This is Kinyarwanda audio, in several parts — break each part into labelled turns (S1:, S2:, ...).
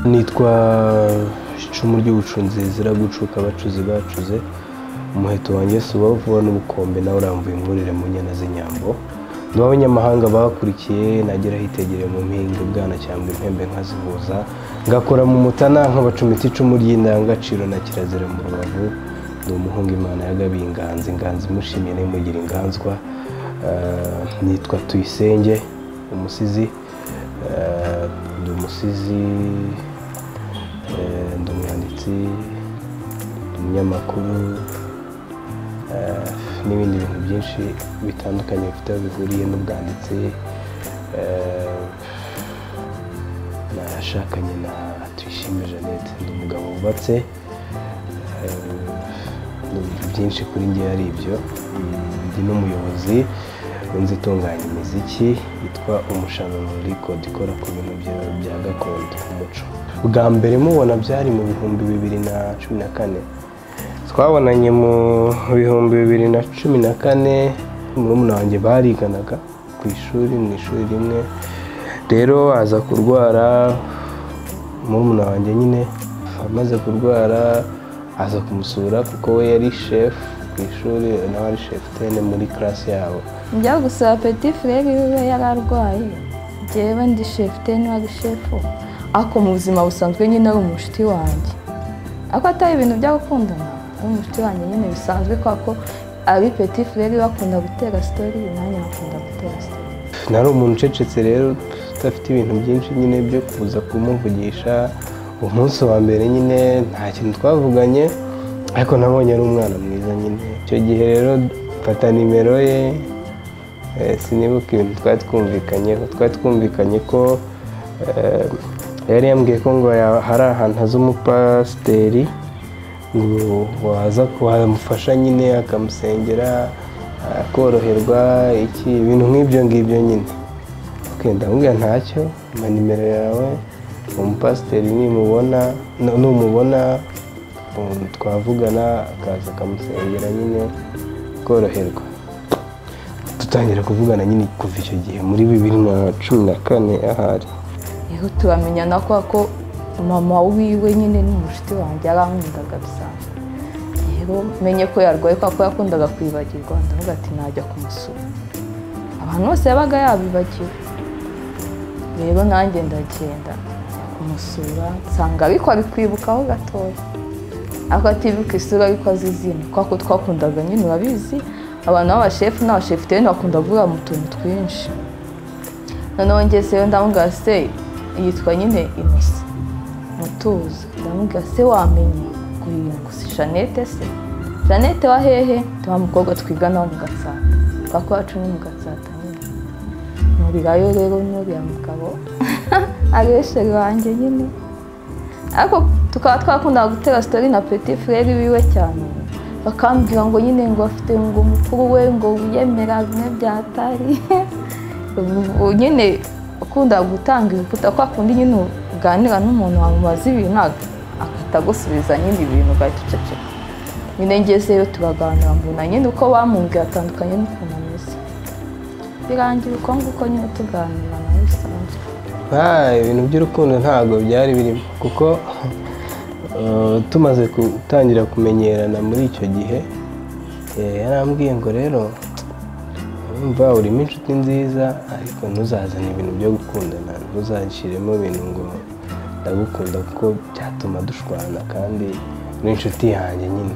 S1: nitwa icumu ry'ubucunzi zira gucuka abacuzi bacuze umuheto wanjye si ubavuba n'ubukombe nawe urambuye umwurire mu nyana z'inyambo ni abanyamahanga bakurikiye nagera hitegere mu mpinga bwana cyangwa impembe nkazihuza ngakora mu mutana nkabacumita icumu ry'indangagaciro na kirazira mu rubavu ni umuhungu imana yagabiye inganzi inganzi imushimiye ntimugira inganzwa nitwa tuyisenge umusizi ndi umusizi ndi umwanditsi ndi umunyamakuru n'ibindi bintu byinshi bitandukanye bifite aho bihuriye n'ubwanditsi nashakanye na tuyishime jeannette ndi umugabo wubatse ni ibintu byinshi kuri njye ari ibyo ndi n'umuyobozi inzu itunganya imiziki yitwa umushanana record ikora ku bintu bya gakondo umuco bwa mbere mubona byari mu bihumbi bibiri na cumi na kane twabonanye mu bihumbi bibiri na cumi na kane murumuna wanjye bariganaga ku ishuri mu ishuri rimwe rero aza kurwara murumuna wanjye nyine amaze kurwara aza kumusura kuko we yari shefu ku ishuri nawe ari shefu tene muri karasi yabo
S2: njya gusaba peti frere we yari arwaye njyewe ndi shefu teni wari shefu ako mu buzima busanzwe nyine ari umushiti wanjye ako atari ibintu byo gukundana ari umushiti wanjye nyine bisanzwe kwa ko ari peti frere we akunda gutera sitori nanjye akunda gutera sitori
S1: nari umuntu ucecetse rero udafite ibintu byinshi nyine byo kuza kumuvugisha umunsi wa mbere nyine nta kintu twavuganye ariko nabonye ari umwana mwiza nyine icyo gihe rero mfata nimero ye eh, sinibuka ibintu twari twumvikanyeho twari twumvikanye ko eh, yari yambwiye ko ngo ya- hari ahantu haza umupasiteri ngo waza wamufasha nyine akamusengera akoroherwa iki ibintu nk'ibyo ngibyo nyine Okay, ndamubwira ntacyo mpa nimero yawe umupasiteri nimubona nu- numubona um, twavugana akaza akamusengera nyine akoroherwa dutangira kuvugana nyine kuva icyo gihe muri bibiri na cumi na kane ahari
S2: rero turamenyana kwa ko mama wiwe nyine ni umushiti wanjye arankundaga bisanzwe rero menye ko yarwaye kwa ko yakundaga kwibagirwa ndavuga ati najya kumusura abantu bose yabaga yabibagiwe rero nanjye ndagenda njya kumusura nsanga ariko ari kwibukaho gatoya ariko atibuka isura ariko azi izina kwa ko twakundaga nyine urabizi abantu b'abashefu n'abashefu rero bakunda kuvuga mu tuntu twinshi noneho ngezeyo ndamubwira se yitwa nyine inosa mutuzo ndamubwira se wamenye guhinga si jeannette se jeannette wa hehe tuba mukobwa twigana wo mu gatsata twa kuba cumi mu gatsata nyine nurirayo rero n'uriya mugabo areshere wanjye nyine ariko tukaba twakunda gutera sitori na peti frere wiwe cyane bakambwira ngo nyine ngo afite ngo umukuru we ngo wiyemera bimwe byatari Ubu nyine ukunda gutanga ibiputa kwa kundi nyine uganira n'umuntu wamubaza ibintu agahita agusubiza nyine ibintu ugahita uceceka nyine ngezeyo tubaganira mbona nyine uko bamubwiye atandukanye n'ukuntu ameze birangira uko nguko nyine tuganira nawe bisanzwe
S1: Ah, ibintu by'urukundo ntabwo byari birimo kuko eh, tumaze gutangira kumenyerana muri icyo gihe eh, yarambwiye ngo rero urumva urimo inshuti nziza ariko ntuzazane ibintu byo gukundana ntuzashyiremo ibintu ngo ndagukunda kuko byatuma dushwana kandi uri inshuti yanjye nyine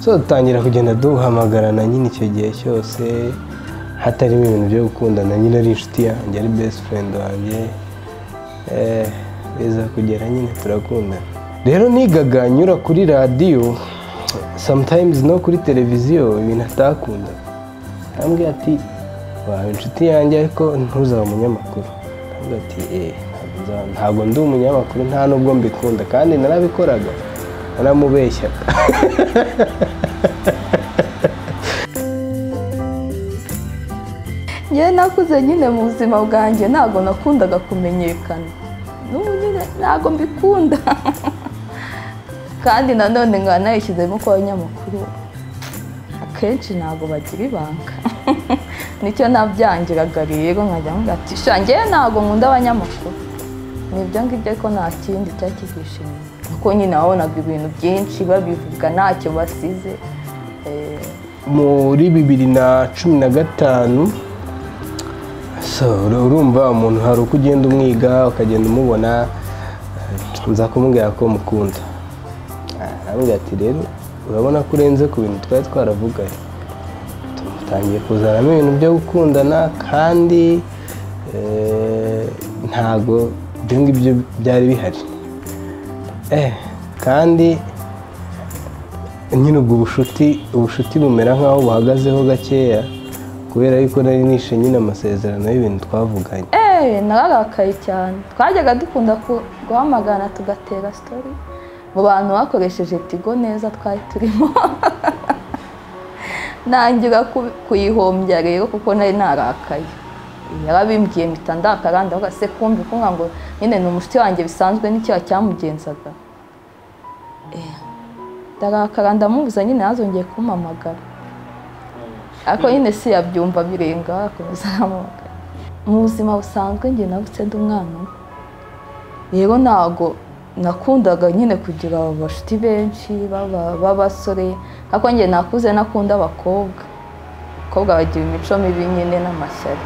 S1: so dutangira kugenda duhamagarana nyine icyo gihe cyose hatarimo ibintu byo gukundana nyine ari inshuti yanjye ari best friend wanjye Eh, biza kugera nyine turakundana rero nigaga nyura kuri radiyo sometimes no kuri televiziyo ibintu atakundaga arambwira ati waba inshuti yanjye ariko ntuzaba umunyamakuru arambwira ati eee ntabwo nzaba- ntabwo ndi umunyamakuru nta nubwo mbikunda kandi narabikoraga naramubeshyaga
S2: njyewe nakuze nyine mu buzima bwanjye ntabwo nakundaga kumenyekana n'ubu nyine ntabwo mbikunda kandi nanone nkaba nayishyizemo ko abanyamakuru akenshi ntabwo bagira ibanga nicyo nabyangiraga rero nkajya ngira ati sha njyewe ntabwo nkunda abanyamakuru ni ibyo ngibyo ariko nta kindi cyari kibwishimiye kuko nyine wabonaga ibintu byinshi babivuga ntacyo basize eh,
S1: muri bibiri na cumi na gatanu so, ur- urumva umuntu hari uko ugenda umwiga ukagenda umubona eh, nza kumubwira ko mukunda arambwira ati rero urabona ko urenze ku bintu twari twaravuganye tutangiye kuzanamo ibintu byo gukundana kandi eh, ntago ibyo ngibyo byari bihari eh kandi nyine ubwo bucuti ubucuti bumera nk'aho buhagazeho gakeya kubera yuko nari nishe nyine amasezerano y'ibintu twavuganye
S2: eee nararakaye cyane twajyaga dukunda ku- guhamagara tugatera sitori mu bantu bakoresheje tigo neza twari turimo ntangira ku- kuyihombya rero kuko nari narakaye yarabimbwiye mpita ndakaranda avuga se kumbi kumva ngo nyine ni umushuti wanjye bisanzwe n'icyaha cyamugenzaga Eh, ndarakara ndamubuza nyine yazongeye kumamagara ariko nyine si yabyumva birenga akomeza aramubagara mu buzima busanzwe njye nabutse ndi umwana umwe. rero ntago nakundaga nyine kugira abashuti benshi b'aba- b'abasore ariko njye nakuze nakunda abakobwa abakobwa bagira imico mibi nyine n'amashyari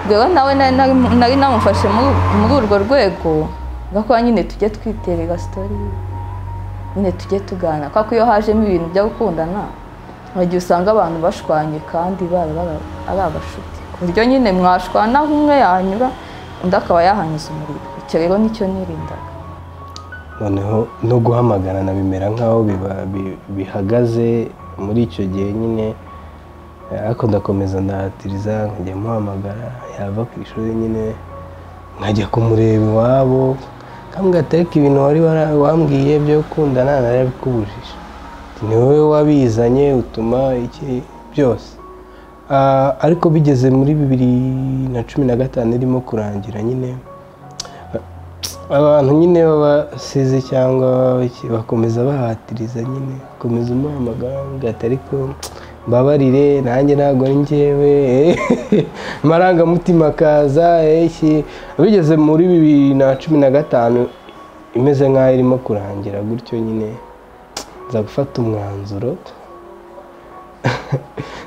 S2: rero nawe nari- nari- nari namufashe muri- muri urwo rwego agakora nyine tujye twiterera sitori nyine tujye tugana kuko iyo hajemo ibintu byo gukundana mu gihe usanga abantu bashwanye kandi bari bari- ari abashuti ku buryo nyine mwashwana aho umwe yanyura undi akaba yahanyuza umuriro icyo rero nicyo nirindaga
S1: noneho no guhamagarana bimera nk'aho biba- bi- bihagaze muri icyo gihe nyine eh, ariko ndakomeza ndahatiriza nkajya muhamagara yava ku ishuri nyine nkajya kumureba iwabo nkambwira ati ariko ibintu wari wara- wambwiye byo gukundana narabikubujije Ati, ni wowe wabizanye utuma iki byose Ah, ariko bigeze muri bibiri na cumi na gatanu irimo kurangira nyine abantu nyine babasize cyangwa iki, bakomeza bahatiriza nyine bakomeza umuhamagara ugahita ariko mbabarire nanjye ntabwo ari njyewe amarangamutima akaza eh, iki." bigeze muri bibiri na cumi na gatanu imeze nk'aho irimo kurangira gutyo nyine nza gufata umwanzuro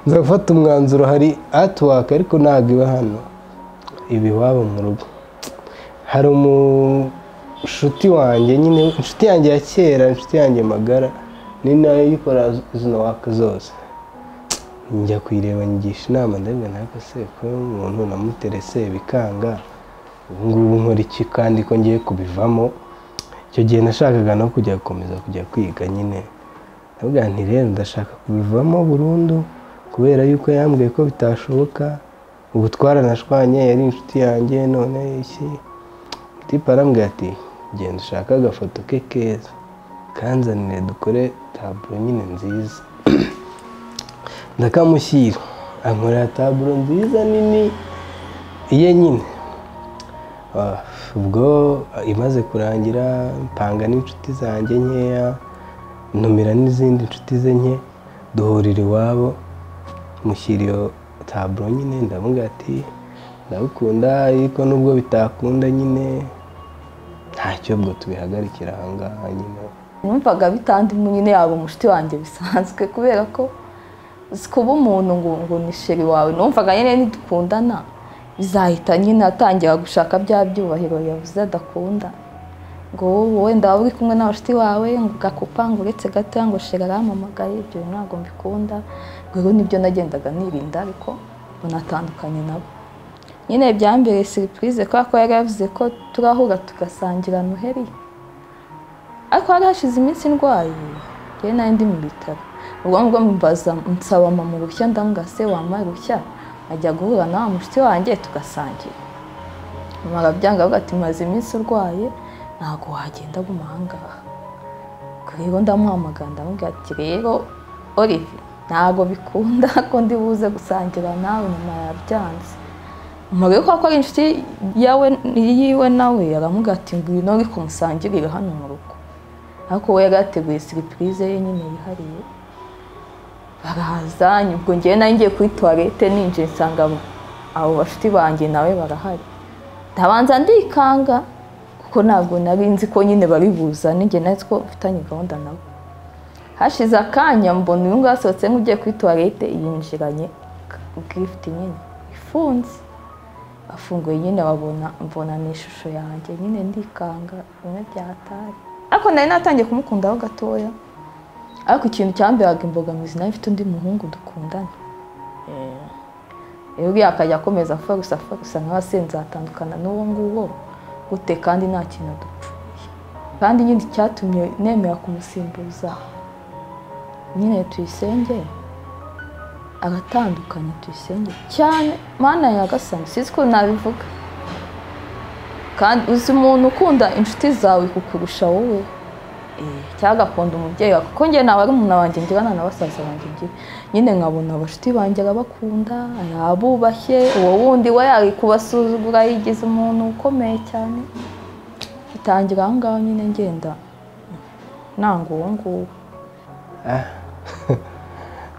S1: nza gufata umwanzuro hari atiwaka ariko ntabwo iba hano iba iwabo mu rugo hari umushuti wanjye nyine inshuti yanjye ya kera inshuti yanjye magara ni nayo ikora izo waka zose njya kuyireba nyigisha inama ndabwo ntabwo se kuba umuntu namuterese bikanga ubu ngubu nkora iki kandi ko ngiye kubivamo icyo gihe nashakaga no kujya gukomeza kujya kwiga nyine ndavuga nti rero ndashaka kubivamo burundu kubera yuko yambwiye ko bitashoboka ubu twaranashwanye yari inshuti yanjye none iki tipa arambwira ati genda ushaka agafoto ke keza kanzanire dukore taburo nyine nziza ndakamushyira ankorera taburo nziza nini iye nyine Ah, ubwo imaze kurangira mpanga n'inshuti zanjye nkeya ntumira n'izindi nshuti ze nke duhurira iwabo mushyira iyo taburo nyine ndavuga ati ndagukunda ariko nubwo bitakunda nyine ntacyo ubwo tubihagarikira ahangaha nyine
S2: numvaga bitandimo nyine yaba umushuti wanjye bisanzwe kubera ko uzi kuba umuntu ngo ngo ni sheri wawe numvaga nyine nidukundana bizahita nyine atangira gushaka bya byubahiro yavuze adakunda ngo wowe wenda waba uri kumwe n'abashuti bawe ngo ugakupa ngo uretse gato ngo sheri arampamagaye ibyo bintu ntabwo mbikunda rero nibyo nagendaga nirinda ariko unatandukanye nabo nyine byambereye siripurize kubera ko yari yavuze ko turahura tugasangira noheri ariko hari hashize iminsi ndwaye yewe nari ndi mu bitaro ubwo ngubwo mbaza nsaba mama uruhushya ndambwira se wampaye uruhushya ajya guhura na wa mushuti wanjye tugasangira mama arabyanga avuga ati maze iminsi urwaye ntabwo wagenda guma aha ngaha ubwo rero ndamuhamagara ndamubwira ati rero Olive ntabwo bikunda ko ndi buze gusangira nawe nyuma ya byanze umugore kuko ko ari inshuti yawe yiwe nawe aramubwira ati ngwino uri kumusangirira hano mu rugo ariko we yari yateguye siripurize ye nyine yihariye baraza ubwo ngewe nari ngiye kuri tuwarete ninjiye nsanga abo- abo bashuti banjye nawe barahari ndabanza ndikanga kuko kuko ntabwo nari nzi ko nyine babibuzane njye nawe ko mfitanye gahunda nabo hashize akanya mbona uyu nguyu asohotse nk'ugiye kuri tuwarete yinjiranye gifite nyine ifunze afunguye nyine wabona mbona ni ishusho yanjye nyine ndikanga bimwe byatari ariko nari natangiye kumukundaho gatoya ariko ikintu cyamberaga imbogamizi nawe mfite undi muhungu dukundana rero uriya akajya akomeza apfa gusa apfa gusa nawe asenze atandukana n'uwo nguwo gute kandi nta kintu adupfuye kandi nyine icyatumye nemera kumusimbuza nyine tuyisenge agatandukanye tuyisenge cyane mana yagasanga sinzi ko nabivuga kandi uzi umuntu ukunda inshuti zawe kukurusha wowe cyangwa akunda umubyeyi wawe kuko njye ntabwo ari umuntu wanjye ngira nta na basaza banjye ngira nyine nkabona abashuti banjye arabakunda arabubashye uwo wundi we ari kubasuzugura yigize umuntu ukomeye cyane bitangira aho ngaho nyine ngenda nanga uwo nguwo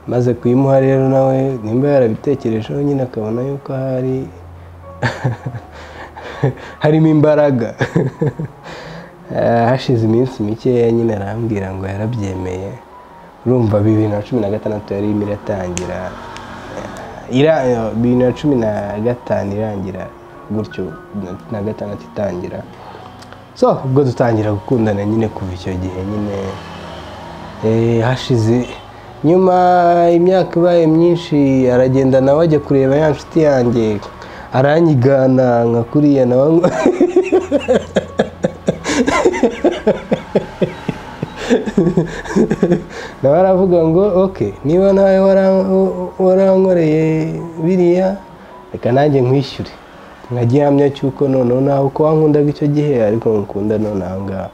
S1: maze kuyimuha rero nawe nimba yarabitekerejeho nyine akabona yuko hari harimo imbaraga Ah, hashize iminsi mikeya nyine arambwira ngo yarabyemeye urumva bibiri na cumi na gatandatu yari irimo iratangira Ah, ira- eh, bibiri na cumi na gatanu irangira gutyo bibiri na cumi na gatandatu itangira so ubwo dutangira gukundana nyine kuva icyo gihe nyine Eh, hashize nyuma imyaka ibaye myinshi aragenda nawe ajya kureba ya nshuti yanjye aranyigana nka kuriya nawe ngo- nawe aravuga ngo oke niba nawe wara- warankoreye biriya reka nanjye nkwishyure nka gihamya cy'uko noneho nawe uko wankundaga icyo gihe ariko nkukunda none aha ngaha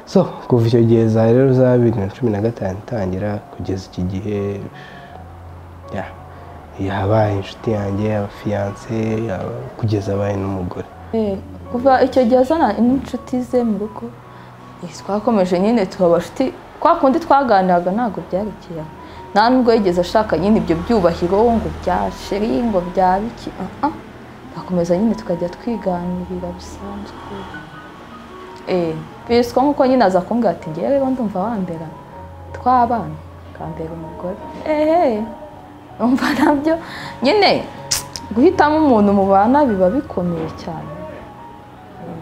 S1: so kuva icyo gihe za rero za bibiri na cumi na gatanu itangira kugeza iki gihe ya yabaye inshuti yanjye yaba fiyanse yaba kugeza abaye n'umugore
S2: Eh, kuva icyo gihe azana n'inshuti ze mu rugo eh, twakomeje nyine tuba abashuti kwa kundi twaganiraga ntabwo byarekeye nta nubwo yigeze ashaka nyine ibyo byubahiro ngo bya sheri ngo bya biki ah, ah. twakomeza nyine tukajya twiganirira bisanzwe eh, biswa nk'uko nyine aza kumbwira ati ngewe rero ndumva wambera twabana ukambera umugore ehe umva nabyo nyine guhitamo umuntu mubana biba bikomeye cyane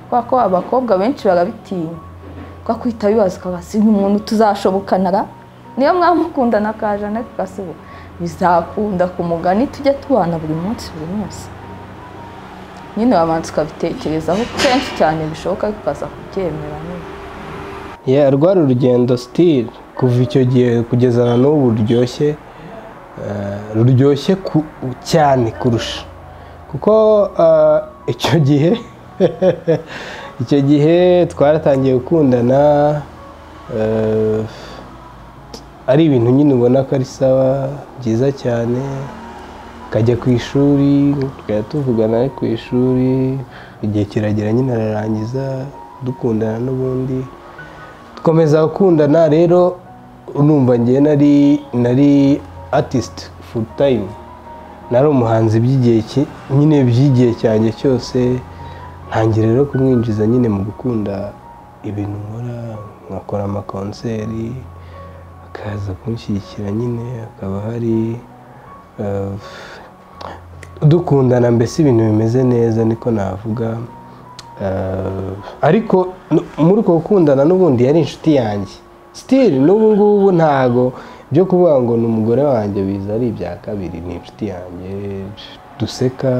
S2: kubera ko abakobwa benshi barabitinya kwa kwita bibaza ukaba si umuntu tuzashobokanara niyo mwamukundana ka jeannette gasibo bizakunda ku mugani tujya tubana buri munsi buri munsi nyine wabanza ukabitekerezaho kenshi cyane bishoboka ariko ukaza kubyemera nyine
S1: ya rwari urugendo sitil kuva icyo gihe kugeza na n'ubu ruryoshye eh, ruryoshye ku- cyane kurusha kuko eh, icyo gihe icyo gihe twaratangiye gukundana eh, ari ibintu nyine ubona ko ari sawa byiza cyane akajya ku ishuri tukajya tuvugana ari ku ishuri igihe kiragera nyine ararangiza dukundana n'ubundi dukomeza gukundana rero numva ngewe nari nari artist full time nari umuhanzi by'igihe ki- nyine by'igihe cyanjye cyose ntangira rero kumwinjiza nyine mu gukunda ibintu nkora nkakora amakonseri akaza kunshyigikira nyine akaba hari eh, dukundana mbese ibintu bimeze neza niko navuga Eh, ariko n- muri uko gukundana n'ubundi yari inshuti yanjye sitiri n'ubu ngubu ntago byo kuvuga ngo ni umugore wanjye biza ari ibya kabiri ni inshuti yanjye duseka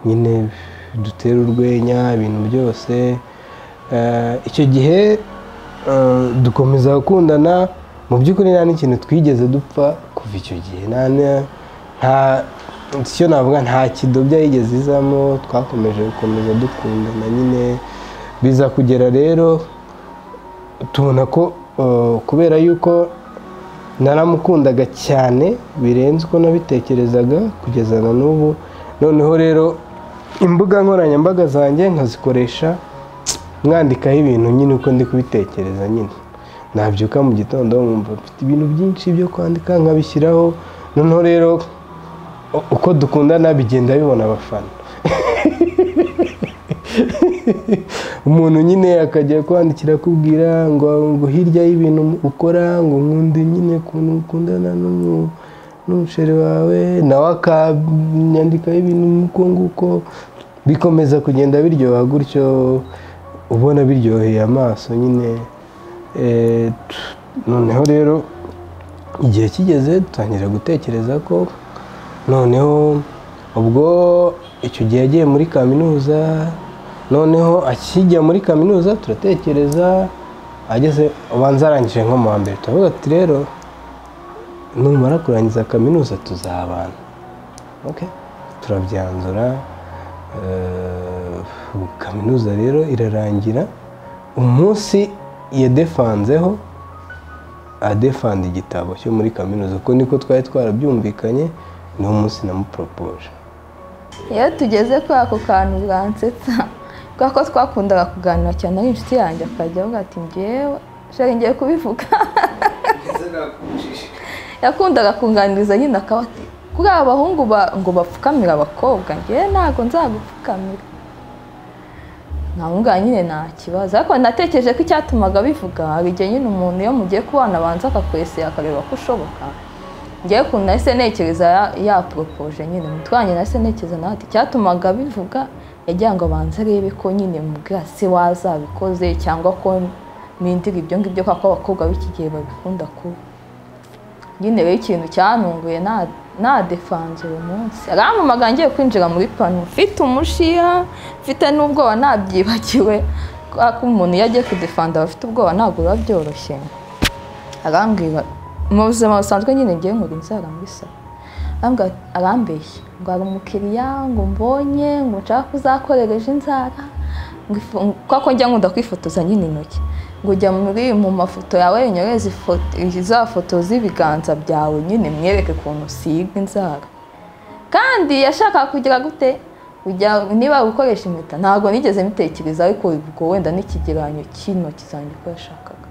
S1: nyine dutera urwenya ibintu byose Eh, icyo gihe eh, dukomeza gukundana mu by'ukuri nta n'ikintu twigeze dupfa kuva icyo gihe nta na- nta icyo navuga nta kidobya yigeze izamo twakomeje gukomeza dukundana nyine biza kugera rero tubona ko eh, kubera yuko naramukundaga cyane birenze uko nabitekerezaga kugeza na n'ubu noneho rero imbuga nkoranyambaga zanjye nkazikoresha mwandikaho ibintu nyine uko ndi kubitekereza nyine nabyuka mu gitondo nkumva mfite ibintu byinshi byo kwandika nkabishyiraho noneho rero u- uko dukundana bigenda bibona abafana umuntu nyine akajya kwandikira akubwira ngo ngo hirya y'ibintu ukora ngo nkunde nyine ukuntu ukundana n'umu- n'umusheri wawe nawe akanyandikaho ibintu nk'uko nguko bikomeza kugenda biryoha gutyo ubona biryoheye amaso nyine Eh, t- noneho rero igihe kigeze dutangira gutekereza ko noneho ubwo icyo gihe yagiye muri kaminuza noneho akijya muri kaminuza turatekereza ageze ubanza arangije nko mu wa mbere turavuga ati rero numara kurangiza kaminuza tuzabana okay. turabyanzura eh, kaminuza rero irarangira umunsi yadefanzeho adefanda igitabo cyo muri kaminuza uko niko twari twarabyumvikanye ni umunsi namuporopoje
S2: iyo tugeze kuri ako kantu bwansetsa kubera ko twakundaga kuganira cyane ari inshuti yanjye akajya avuga ati ngewe shari ngiye kubivuga yakundaga kunganiriza nyine akaba ati kuri aba bahungu ba- ngo bapfukamire abakobwa ngewe ntabwo nzagupfukamira nkamubwira nyine nta kibazo ariko natekereje ko icyatumaga bivuga hari igihe nyine umuntu iyo mugiye kubana abanza akakwesera akareba ko ushoboka ngewe ukuntu nahise ntekereza ya- yaporopoje nyine umutwe wanjye nahise ntekereza nawe ati icyatumaga bivuga yagira ngo abanze arebe ko nyine mubwira se wazabikoze cyangwa ko mpindura ibyo ngibyo kuko abakobwa b'iki gihe babikunda kuba nyine rero ikintu cyantunguye na- nadefanze uwo munsi arampamaga ngiye kwinjira muri pano mfite umushiha mfite n'ubwoba nabyibagiwe kubera ko umuntu iyo agiye kudefanda aba afite ubwoba ntabwo biba byoroshye arambwira mu buzima busanzwe nyine ngiye nkura inzara muri salo Arambwira- arambeshya ngo hari umukiriya ngo mbonye ngo nshaka ko uzakorereje inzara ngo ifu- ngo- kuko njya nkunda kwifotoza nyine intoki ngo ujya muri mu mafoto yawe unyoreze ifoto- za foto z'ibiganza byawe nyine mwereke ukuntu usiga inzara kandi yashakaga kugira gute ujya niba gukoresha impeta ntabwo nigeze mbitekereza ariko ubwo wenda n'ikigeranyo cy'intoki zanjye uko yashakaga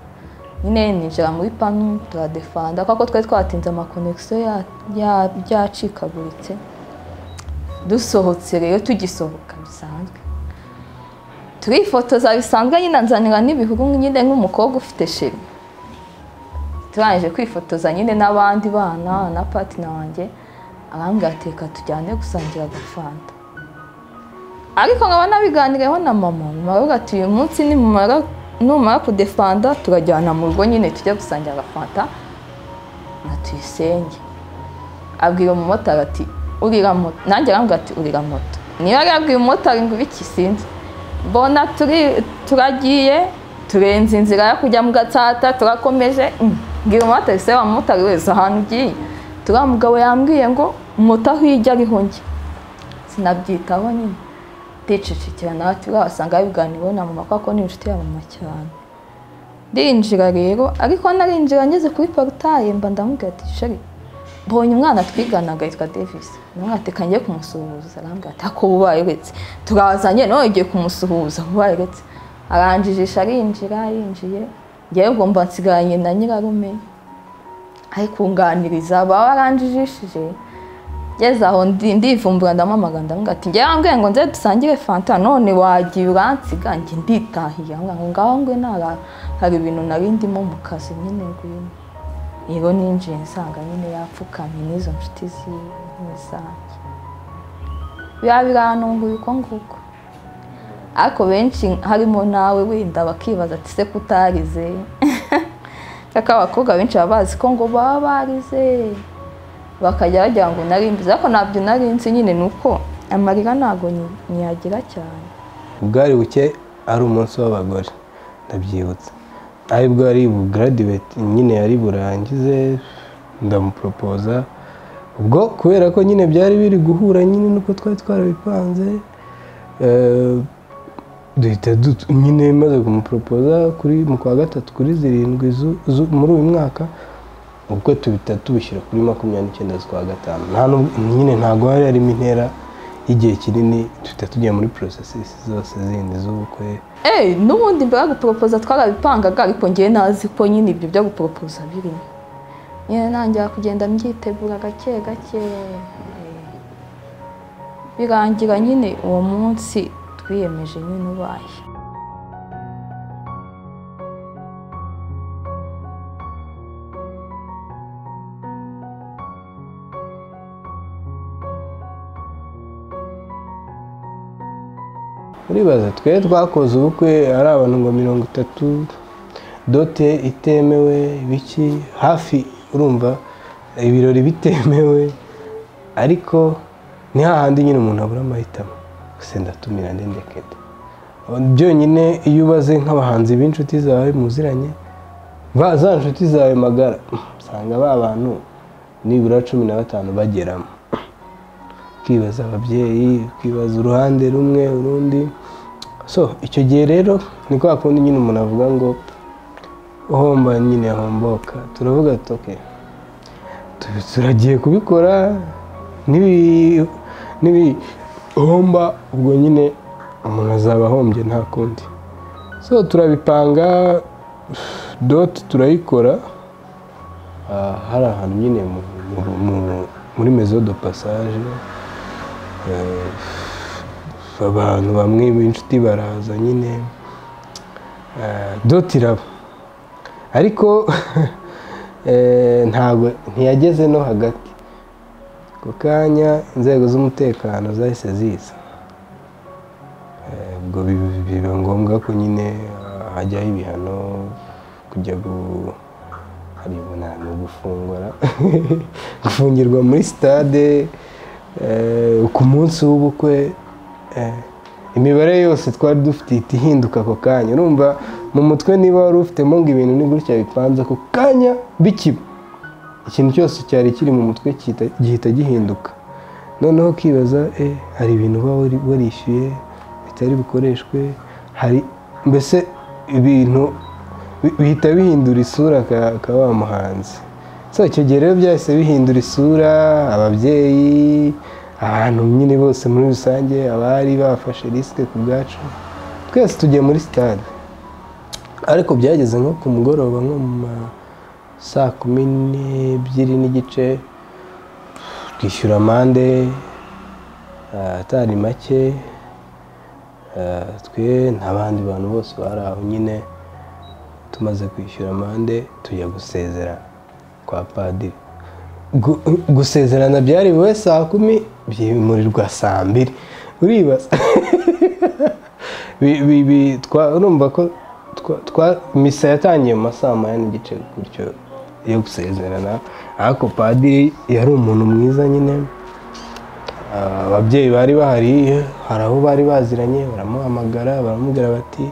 S2: nyine ninjira muri panu turadefanda kuko twari twatinze amakonegisiyo ya- ya- yacikaguritse dusohotse rero tugisohoka bisanzwe turifotoza bisanzwe nyine nzanira n'ibihuru nyine nk'umukobwa ufite sheri turangije kwifotoza nyine n'abandi bana na patina wanjye arambwira ati reka tujyane gusangira agafanta ariko nkaba nabiganireho na mama mama aravuga ati uyu munsi nimumara numara kudefanda turajyana mu rugo nyine tujya gusangira agafanta na tuyisenge abwira umumotari ati urira moto nanjye arambwira ati urira moto niba yari yabwiye umumotari ngo ibiki sinzi mbona turi- turagiye turenze inzira yo kujya mu gatsata turakomeje mm, mbwira umumotari se wa mumotari wese ahantu ugiye turiya mugabo yambwiye ngo moto aho ijya ariho njye sinabyitaho nyine ndicecekera nawe ati uriya wasanga yabiganiriyeho na mama kuko ni inshuti ya mama cyane ndinjira rero ariko narinjira ngeze kuri porutaye mba ndamubwira ati shari mbonye umwana twiganaga yitwa Davis umwana ati kangiye kumusuhuza arambwira ati ako bubaye uretse turazanye none ugiye kumusuhuza bubaye uretse aranjijisha arinjira yinjiye ngewe ubwo mba nsigaranye na nyirarume ari kunganiriza baba baranjijishije ngeze aho ndi- ndivumbura ndamamagana ndamubwira ati ngewe ambwiye ngo nze dusangire fanta none wagiye uransiga njye nditahiye ambwira ngo ngaho ngwe nara hari ibintu nari ndimo mu kazi nyine ngwino rero ninjiye nsanga nyine yapfukamye n'izo nshuti ziwe zanjye biba birantunguye uko nguko ariko benshi harimo nawe wenda bakibaza ati se kutarize kaka abakobwa benshi baba bazi ko ngo baba barize bakajya bagira ngo nari mbizi ariko ntabyo nari nzi nyine ni uko amarira ntabwo ni- niyagira cyane
S1: bwari buke ari umunsi w'abagore ndabyibutsa ari bwo ari bugaraduweti nyine yari burangize ndamuporopoza ubwo kubera ko nyine byari biri guhura nyine nuko twari twarabipanze eh, duhita du- nyine maze kumuporopoza kuri mu kwa gatatu kuri zirindwi zu- zu- muri uyu mwaka ubwo tubita tubishyira kuri makumyabiri n'icyenda z'ukwa gatanu nta n'ubwo- nyine ntabwo hari harimo intera y'igihe kinini duhita tujya muri porosesisi zose zindi z'ubukwe
S2: Eh, n'ubundi mbere yo guporopoza twarabipangaga ariko ngewe nazi ko nyine ibyo byo guporopoza birimo nyine ntangira kugenda mbyitegura gake gake birangira nyine uwo munsi wiyemeje nyine ubaye
S1: uribaza twe twakoze ubukwe ari abantu ngo mirongo itatu dote itemewe biki hafi urumva ibirori bitemewe ariko ni hahandi nyine umuntu abura amahitamo gusa ndatumira ndendeke da byonyine iyo ubaze nk'abahanzi b'inshuti zawe muziranye ba za nshuti zawe magara usanga ba bantu nibura cumi na batanu bageramo ukibaza ababyeyi ukibaza uruhande rumwe urundi so icyo gihe rero ni kwa kundi nyine umuntu avuga ngo uhomba nyine homboka turavuga tuke turagiye kubikora nibi nibihomba ubwo nyine umuntu azaba ahombye nta kundi so turabipanga doti turayikora Ah, hari ahantu nyine mu- mu- mu- muri mezo do passage Eh, abantu bamwe b'inshuti baraza nyine Eh, doti iraba ariko eh, ntabwo ntiyageze no hagati ku kanya inzego z'umutekano zahise ziza Eh, ubwo bi- biba ngombwa ko nyine ah, hajyaho ibihano kujya gu hari ubunani gufungura gufungirwa muri sitade eh, ku munsi w'ubukwe eh, imibare yose twari dufite ihita ihinduka ako kanya urumva mu mutwe niba wari ufitemo ngo ibintu ni gutya bipanze ako kanya bikiba ikintu cyose cyari kiri mu mutwe gihita- gihita gihinduka noneho ukibaza eh, hari ibintu uba wari- warishyuye bitari bukoreshwe hari mbese ibintu bi- bihita bihindura isura ka ka wa muhanzi so icyo gihe rero byahise bihindura isura ababyeyi abantu nyine bose muri rusange abari bafashe risike ku bwacu twese tugiye muri sitade ariko byageze nko ku mugoroba nko mu ma saa kumi n'ebyiri n'igice twishyura amande ah, atari make Ah, twe n'abandi bantu bose bari aho nyine tumaze kwishyura amande tujya gusezerana kwa padiri Gu- gusezerana byari buri wese saa kumi byimurirwa saa mbiri uribaza Bi- bi- bi- twa- urumva ko twa- twa- misa yatangiye mu ma saa moya n'igice gutyo yo gusezerana ariko padiri yari umuntu mwiza nyine Ah, ababyeyi bari bahari hari aho bari baziranye baramuhamagara baramubwira bati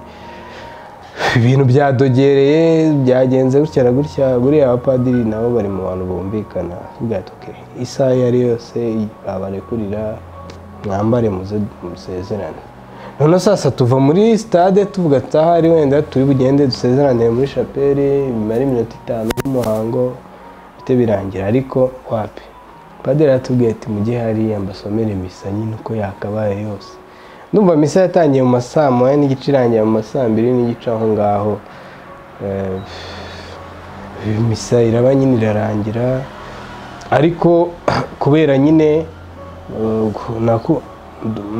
S1: ibintu byadogereye byagenze gutya na gutya buriya abapadiri nabo bari mu bantu bumvikana bwatuke isaha iyo ari yose babarekurira mwambare muze musezerane noneho sasa tuva muri sitade tuvuga ataha ari wenda turi bugende dusezeranire muri shapeli bimara iminota itanu y'umuhango bite birangira ariko wapi padiri aratubwiye ati mujye hariya mbasomere misa nyine uko yakabaye yose ndumva misa yatangiye mu ma saa moya n'igice irangira mu ma saa mbiri n'igice aho ngaho Eh, misa iraba nyine irarangira ariko kubera nyine eh, naku-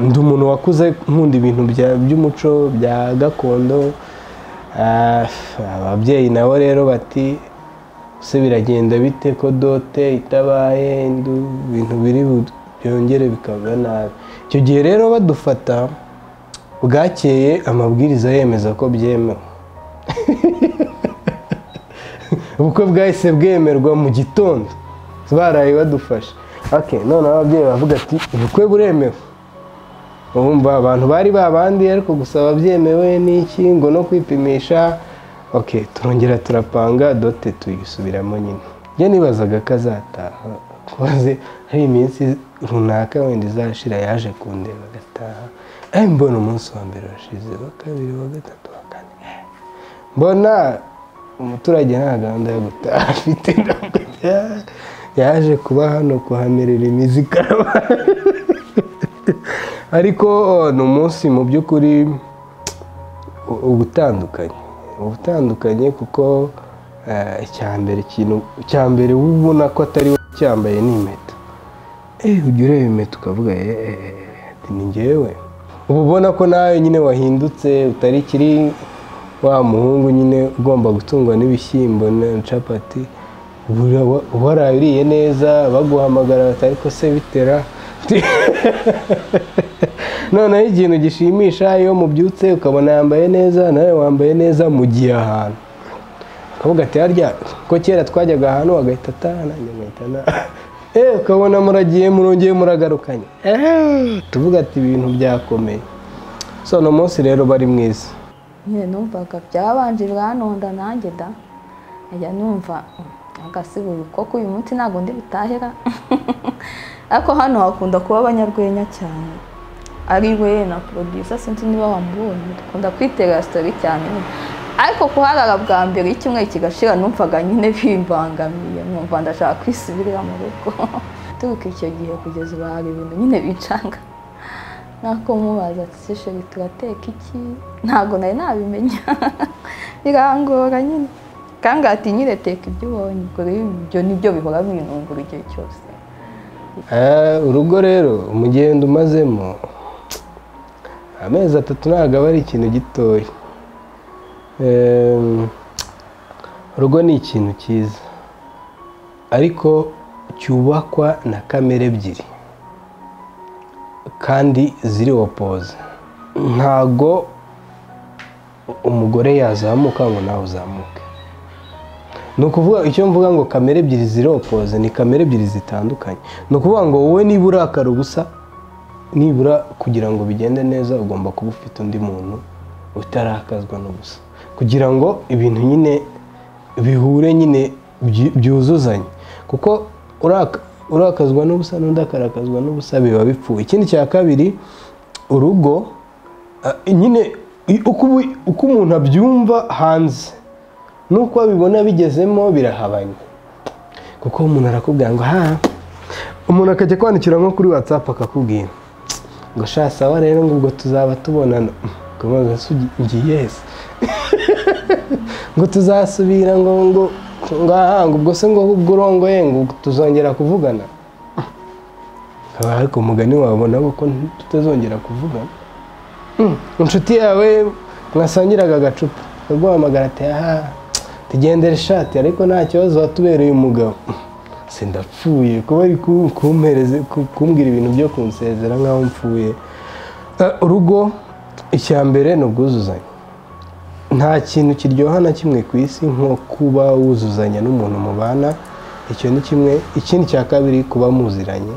S1: ndi umuntu wakuze nkunda ibintu bya- by'umuco bya gakondo Ah, ababyeyi nabo rero bati ese biragenda bite ko dote itabaye indu ibintu biri bu- byongere bikaba nabi icyo gihe rero badufata bwakeye amabwiriza yemeza ko byemewe ubukwe bwahise bwemerwa mu gitondo baraye badufashe okay, noneho ababyeyi bavuga ati ubukwe buremewe urumva abantu bari babandi ariko gusa ababyemewe n'iki ngo no kwipimisha ok turongera turapanga dote tuyisubiramo nyine njye nibazaga ko azataha kubaze hari iminsi runaka wenda izashira yaje kundeba agataha eh mbona umunsi wa mbere washize wa kabiri wa gatatu wa kane eh, mbona umuturage nta gahunda yo gutaha afite ntabwo ya- yaje kuba hano kuhamerera imizi ikaraba ariko eh, ni umunsi mu by'ukuri u- uba utandukanye uba utandukanye kuko eh, icya mbere ikintu cya mbere wowe ubona ko atari wowe ucyambaye ni impeta eh ujya ureba impeta ukavuga eh, eh, eh, ati ni njyewe uba ubona ko nawe nyine wahindutse utari kiri wa muhungu nyine ugomba gutungwa n'ibishyimbo na capati uhora uriye neza baguhamagara batari ko se bitera noneho ikintu gishimisha iyo mubyutse ukabona yambaye neza nawe wambaye neza mu gihe ahantu ukavuga ati harya ko kera twajyaga ahantu agahita atahana agahita eee ukabona muragiye murongeye muragarukanye tuvuga ati ibintu byakomeye so uno munsi rero bari mwiza
S2: nyine numvaga byabanje biranonda nanjye da njya numva agasiburo koko uyu munsi ntabwo ndi butahera ariko hano hakunda kuba abanyarwenya cyane ari we na producer sinzi niba wamubonye dukunda kwitera sitori cyane ariko kuharara bwa mbere icyumweru kigashira numvaga nyine bimbangamiye nkumva ndashaka kwisubirira mu rugo turuka icyo gihe kugeza ubu hari ibintu nyine bicanga nako mubaza ati sheri turateka iki ntabwo nari nabimenya birangora nyine kandi ati nyine teka ibyo ubonye ubwo rero ibyo nibyo bihora binungura igihe cyose
S1: urugo rero umugendo umazemo amezi atatu ntabwo aba ari ikintu gitoya urugo ni ikintu cyiza ariko cyubakwa na kamere ebyiri kandi ziri opoze ntago umugore yazamuka ngo nawe uzamuke ni ukuvuga icyo mvuga ngo kamere ebyiri ziri opoze ni kamere ebyiri zitandukanye ni ukuvuga ngo wowe niba urakara ubusa nibura kugira ngo bigende neza ugomba kuba ufite undi muntu utarakazwa n'ubusa kugira ngo ibintu nyine bihure nyine byuzuzanye kuko urakazwa n'ubusa n'undi akarakazwa n'ubusa biba bipfuye ikindi cya kabiri urugo nyine uko umuntu abyumva hanze nuko abibona bigezemo birahabanye kuko umuntu arakubwira ngo ha umuntu akajya kwandikira nko kuri watsapu akakubwira ngo sha sawa rero ngo ubwo tuzaba tubonana ukavuga ngo yesi ngo tuzasubira ngo ngo ngahanga ubwo se ngo ubwo urongoye ngo tuzongera kuvugana haba ariko umugani wabona ko tutazongera kuvugana inshuti yawe mwasangiraga agacupa akaguhamagara ati aha tugendere ishati ariko nta kibazo watubereye umugabo sindapfuye kuba ari kumbwira ibintu byo kunsezera nk'aho mpfuye urugo icya mbere ni ubwuzuzanye nta kintu kiryoha na kimwe ku isi nko kuba wuzuzanya n'umuntu mubana icyo ni kimwe ikindi cya kabiri kuba muziranye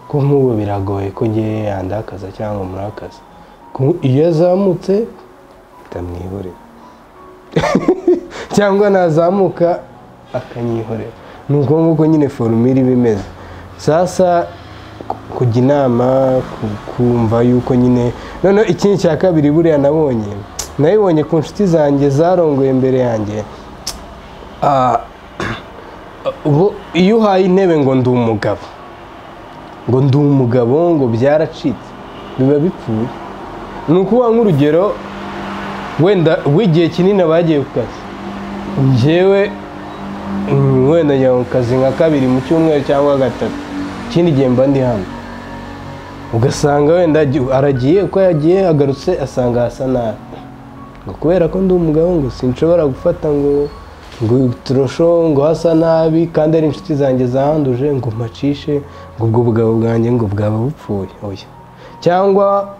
S1: ko nk'ubu biragoye ko ngewe yandakaza cyangwa murakaza iyo azamutse ndamwihorera cyangwa nazamuka akanyihorera ni ubwo ngubwo nyine forumire iba imeze sasa kujya inama kumva yuko nyine noneho ikindi cya kabiri buriya nabonye nabibonye ku nshuti zanjye zarongoye imbere yanjye iyo uhaye intebe ngo ndi umugabo ngo ndi umugabo ngo byaracitse biba bipfuye ni ukuvuga nk'urugero wenda w'igihe kinini abagiye ku kazi ngewe wenda njya ku kazi nka kabiri mu cyumweru cyangwa gatatu ikindi gihe mba ndi hano ugasanga wenda aragiye uko yagiye agarutse asanga hasa nabi ngo kubera ko ndi umugabo ngo sinshobora gufata ngo ngo turusho ngo hasa nabi kandi ari inshuti zanjye zahanduje ngo mpacishe ngo ubwo bugabo bwanjye ngo bwaba bupfuye oya cyangwa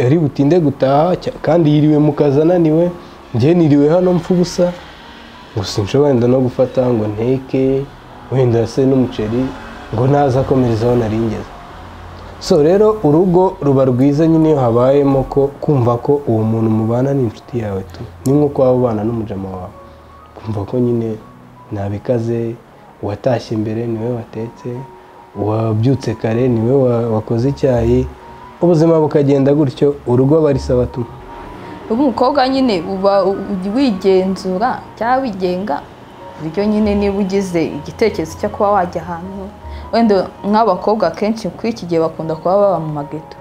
S1: ari butinde gutaha kandi yiriwe mu kazi ananiwe njye niriwe hano mpfa ubusa ngo sinshobora wenda no gufata ngo nteke wenda se n'umuceri ngo naza akomereza aho naringeze so rero urugo ruba rwiza nyine iyo habayemo ko kumva ko uwo muntu mubana ni inshuti yawe tu ni nk'uko waba ubana n'umujama wawe kumva ko nyine ntabikaze uwatashye imbere niwe watetse uwabyutse kare niwe wakoze icyayi ubuzima bukagenda gutyo urugo aba ari sabatuma
S2: umukobwa nyine uba wigenzura cyangwa wigenga buryo nyine niba ugize igitekerezo cyo kuba wajya ahantu wenda nk'abakobwa akenshi kuri iki gihe bakunda kuba baba mu mageto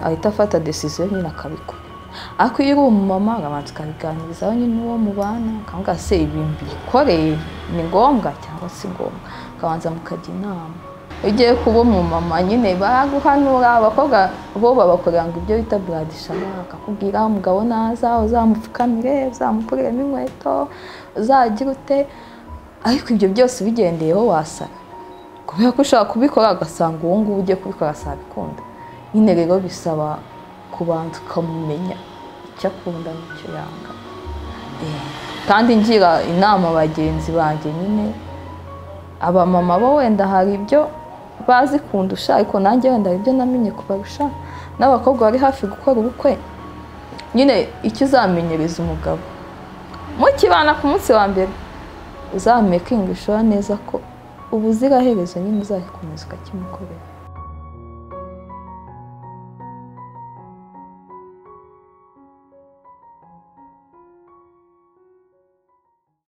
S2: ahita afata desiziyo nyine akabikora ariko iyo uri umumama arabanza ukabiganirizaho nyine uwo mubana ukavuga se ibintu bikoreye ni ngombwa cyangwa si ngombwa ukabanza mukajya inama ugiye kuba umumama nyine baraguhanura abakobwa bo babakorera ngo ibyo bita buradishama bakakubwira umugabo naza uzamupfukamire uzamukuremo inkweto uzagira ute ariko ibyo byose ubigendeyeho wasara kubera ko ushobora kubikora ugasanga ubu ngubu ugiye kubikora sabikunda nyine rero bisaba kubanza ukamumenya icyo akunda n'icyo yanga kandi ngira inama bagenzi banjye nyine abamama bo wenda hari ibyo bazi kundusha ariko nanjye wenda hari ibyo namenye kubarusha n'abakobwa bari hafi gukora ubukwe nyine icyo uzamenyereza umugabo mukibana ku munsi wa mbere uzamekingisha neza ko ubuziraherezo nyine uzakomeza ukakimukorera